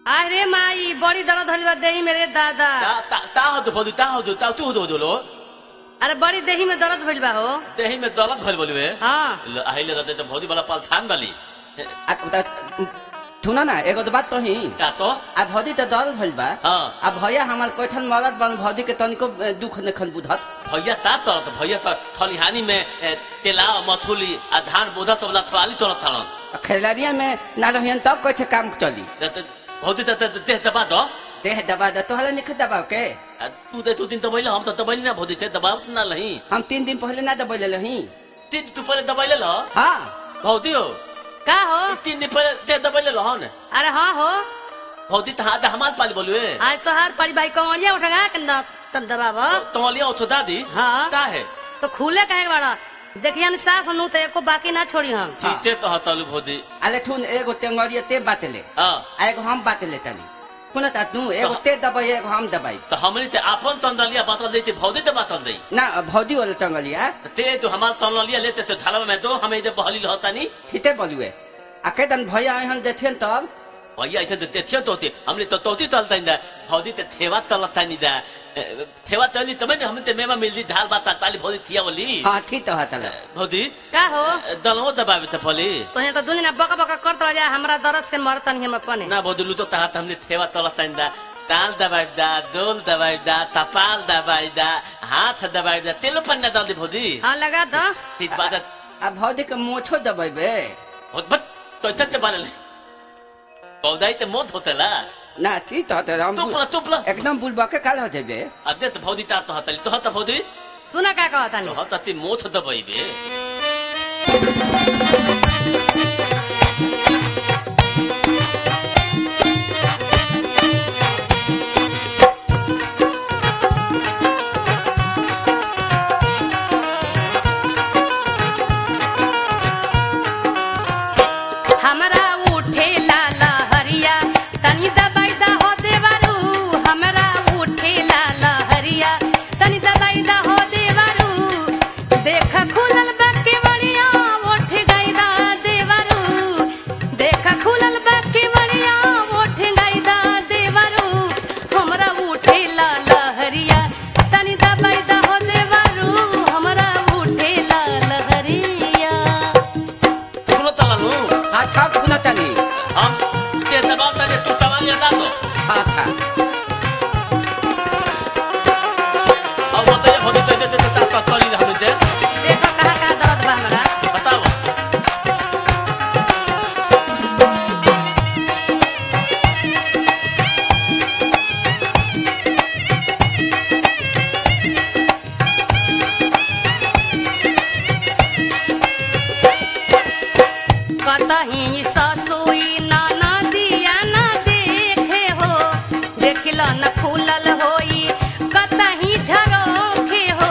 अरे माई बड़ी दर्द होली बा देही मेरे दादा ता ता ता होदो भोदु ता होदो ता तू होदो होदो लो अरे बड़ी देही में दर्द भइल बा हो देही में दौलत भइल बोलवे हाँ ल अहिले रहते त भौदी वाला पाल थान वाली आ, त- सुन न एगो तो बात कही का तो आ भौजी त दल भइल बा हाँ। आ भैया हमार कोठन मरद बन भौजी के तनिको ए, दुख नखन बुझत भैया ता तो त भैया त थलिहानी में ए, तेला मथुली आ धान बोधा तो वाला थवाली तोरत थालन आ खेलारिया में ना रहियन तब कैसे काम चली त त भौदी त त देह दबा दो देह दबा द तोहरा निख दबाव के आ, तू दे तू दिन त बैले हम त दबैली ना भौदी थे दबाव त ना लही हम तीन दिन पहले ना दबैले रही तीन तू पहले दबैले ल हाँ भौदी हो का हो तीन दिन पहले देह दबैले ल हन अरे हाँ हो भौदी त हाथ हमार पाली बोलवे आज तो हर परी भाई कमरिया उठा के न तब दबाव तमलिया उठो दादी हाँ। का है तो खुले कहे बड़ा देखिए न सास नु तो एको बाकी ना छोड़ी हम जीते तो हतलु भौदी अले ठुन एगो टेंगरिया ते बातेले हां आ एगो हम बातेले तनी कुन ता तू एगो ते दबाई एगो हम दबाई तो हमनी ते आपन तंदलिया बातल देती भौदी ते बातल दई ना भौजी वाला टंगलिया तो ते तो हमार तंदलिया लेते तो थाला में दो हमें इधर बहली लहतानी ठीते बोलुए आ के दन भैया आइहन देथियन तब भैया ऐसे तो देखियो तोती हमने तो तोती तलता इंदा भौदी ते थेवा तलता नहीं दा ए, थेवा तली तमे ने हमने ते मेमा मिलदी धाल बात ताली भौदी थिया बोली हाँ ठीक तो हतल भौदी का हो दलमो दबावे ते फली तो यहाँ तो दुनिया बका बका करता जा हमरा दर्द से मरतन हम अपने ना भौदी लू तो तहा हमने थेवा तलता इंदा ताल दबाई दा दोल दबाई दा तपाल दबाई दा हाथ दबाई दा तेलो पन्ना डाल दे भौदी हाँ लगा दो ठीक बात आ भौजी के मोछो दबाइबे बहुत बट तो इतना बारे पौधाई ते मौत होतेला ना ठीक तो हतल हम तुपला तुपला एकदम बुलबा के काल हो जेबे अदे त भौदी ता तो हतली तो हत भौदी सुना का कहता तो नहीं हत ती मोथ दबैबे हमरा उठे लाला हरिया तनी दबाई दा हो देवारू हमरा उठे लाला हरिया तनी दबाई दा हो देवारू देख खुलल बा केवड़िया उठ गई दा देवारू देख खुलल बा केवड़िया उठ गई दा देवारू हमरा उठे लाला हरिया तनी दबाई दा हो देवारू हमरा उठे लाला हरिया सुनो तलानु हाँ था कुन तनी हम ते दबाव तने तू तवाल या दातो हाँ था अब बताइए भौदी ते ते ते ता तली हम दे देखो कहाँ कहाँ दर्द बा हमरा बताओ कतही ससुई नाना दिया ना देखे हो देखल न फूलल होई कतही झरोखे हो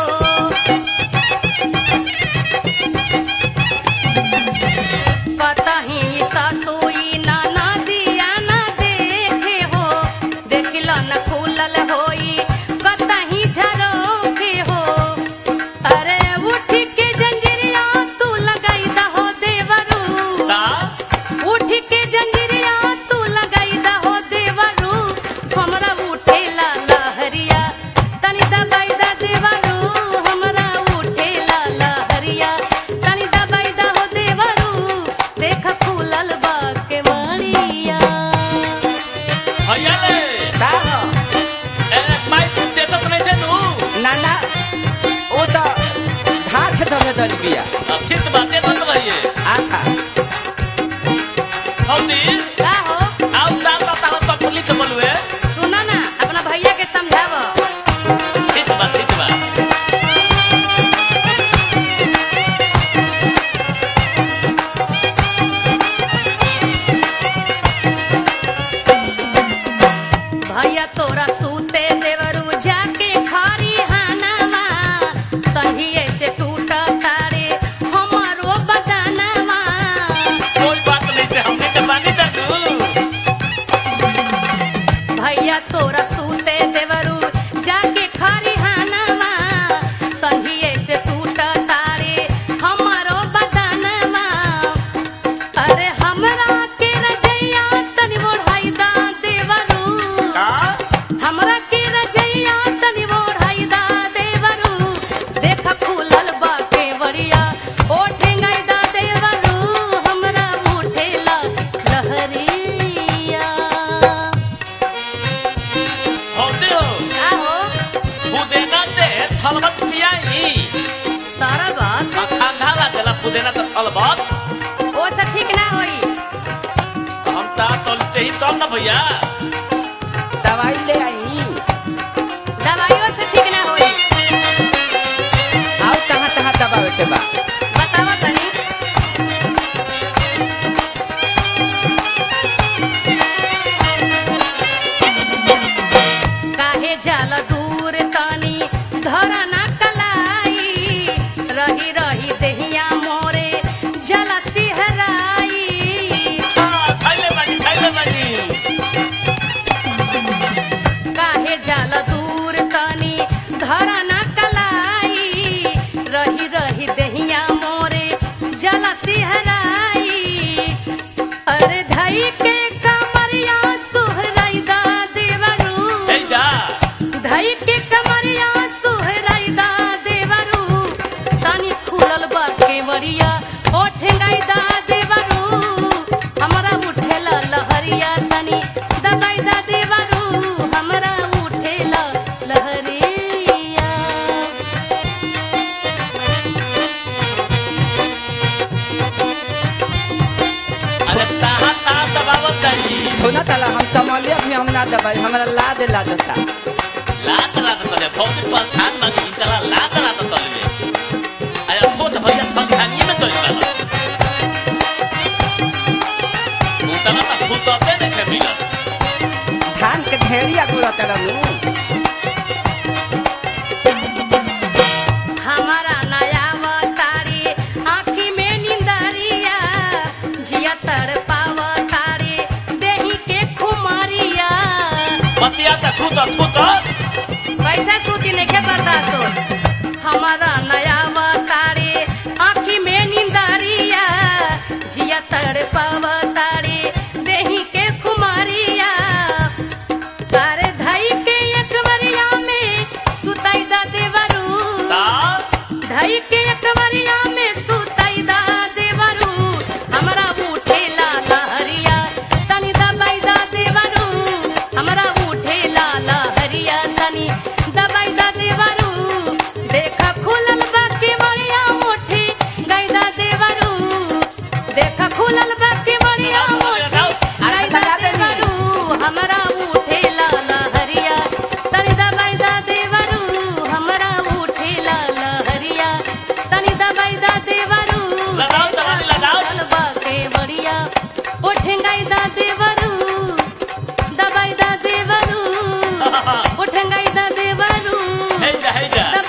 कतही ससुई नाना दिया ना देखे हो देखल न फूलल होई कतही झरोखे हो अरे उठ के जंजीरिया तू लगाई दहो देवरू ता उठ के जंजीरिया तू लगाई दहो देवरू हमरा उठे ला लहरिया तनी दबाई दा देवरू हमरा उठे ला लहरिया तनी दबाई दहो देवरू देख फूलल बा के मणिया भैया ले का हो ए माई ते तो नहीं थे तू ना ना ओ तो धाछ धरे दल बिया अब ठीक बातें बंद रहिए आ था भौदी का हो आओ दाल ता ता तो पुलिस बोलवे सुना ना अपना भैया के समझाव ठीक बात ठीक बात भैया तोरा सूते देवरू जाके खारी हानामा संझिए से टूट तारे हमारो बदनवा कोई बात नहीं थे हमने के बानी दा तू भैया तोरा सूते देवरू जाके खारी हानामा संझिए से टूट तारे हमारो बदनवा अरे हमरा के रजैया तनी बढ़ाई दा देव रही तब ना भैया दवाई ले आई दवाइयों से ठीक ना होई आओ कहाँ कहाँ दबावे के बा बतावा तनी काहे जाल दूर तनी धरा ना कलाई रही रही देहिया मोरे जला सिहराई हाँ, खैले बानी खैले बानी काहे जाल दूर तनी धरा ना कलाई रही रही देहिया मोरे जला सिहराई अरे धई के कमरिया सुहराई दा देवरू हे जा धई के कमरिया सुहराई दा देवरू तनी खुलल बा केवरिया ओ ठेंगाई दा देवरू हमरा उठेला लहरिया तनी दबाई दा देवरू हमरा उठेला लहरिया अरे ताहा ताहा दबावत जाई सुना तला हम कमलिया भी हम ना दबाई हमरा ला दे ला देता लात लात तले भौजी पर धान मांग तला लात लात तले में अरे थोत भैया थक धानिए में तोरी वाला मुतला ता फुटते देखे मिलत धान के ढेरिया गुड़ा तरनु हमारा नया तारी आँखी में निंदरिया जिया तर तारी देही के खुमारिया बतिया ता थूत थूत वैसे सूती नहीं बर्दाश्त हो हमारा नया तारी आँखी में निंदरिया जिया तर तारी देही के खुमारिया तारे धई के एक बरिया में सुताई दा देवरू ता धई के अकबरिया में सुतई दा देवरू हमरा उठेला लहरिया तनी दबाई दा देवरू हमरा उठेला लहरिया तनी दबाई दा देवरू देखा खुलल बा के मरिया मुठी गई दा देवरू देखा खुलल बा के मरिया मुठी गई दा देवरू हमरा उठेला लहरिया तनी दबाई दा देवरू हमरा उठेला लहरिया तनी दबाई दा देवरू लगाओ दवाई लगाओ। चलबा के बड़िया उठेंगाई दा देवरू दबाई दा देवरू उठेंगाई दा देवरू हे जा हे जा